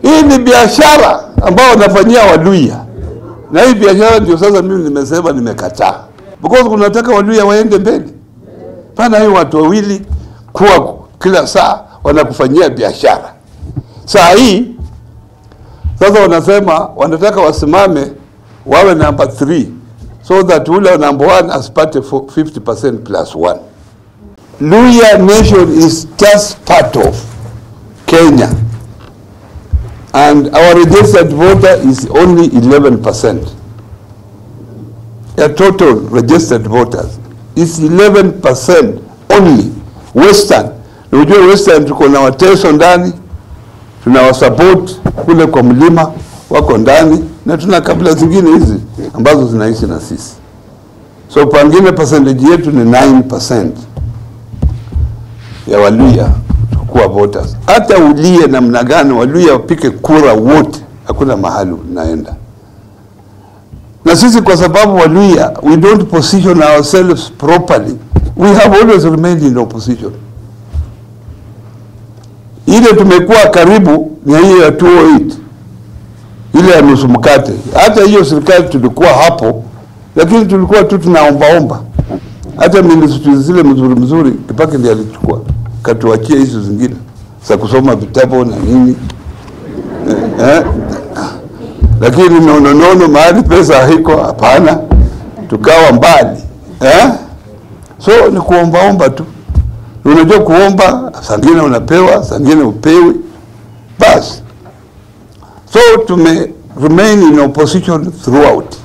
Hii ni biashara ambao wanafanyia Waluya, na hii biashara ndio sasa mimi nimesema nimekataa, because kunataka Waluya waende mbele. Pana hii watu wawili kuwa kila saa wanakufanyia biashara. Saa hii sasa wanasema wanataka wasimame wawe number 3 so that ule number 1 asipate 50% plus 1. Luya nation is just part of Kenya and our registered voter is only 11%. The total registered voters is 11% only. Western, unajua Western tuko na Wateso ndani, tunawasupport kule kwa mlima wako ndani, na tuna kabila zingine hizi ambazo zinaishi na sisi, so pangine percentage yetu ni 9% ya Waluya kuwa voters. Hata ulie namna gani, Waluya wapike kura wote, hakuna mahali unaenda. Na sisi kwa sababu Waluya we don't position ourselves properly, we have always remained in opposition. Ile tumekuwa karibu ni hiyo ya 208 ile ya nusu mkate. Hata hiyo serikali tulikuwa hapo, lakini tulikuwa tu tunaombaomba. Hata ministry zile mzuri mzuri Kibaki ndiye alichukua katuachia hizo zingine za kusoma vitabu na nini eh, eh. Lakini nono nono mahali pesa haiko, hapana, tukawa mbali eh? So ni kuombaomba tu. Unajua kuomba, sangine unapewa, sangine upewi, basi. So tume remain in opposition throughout.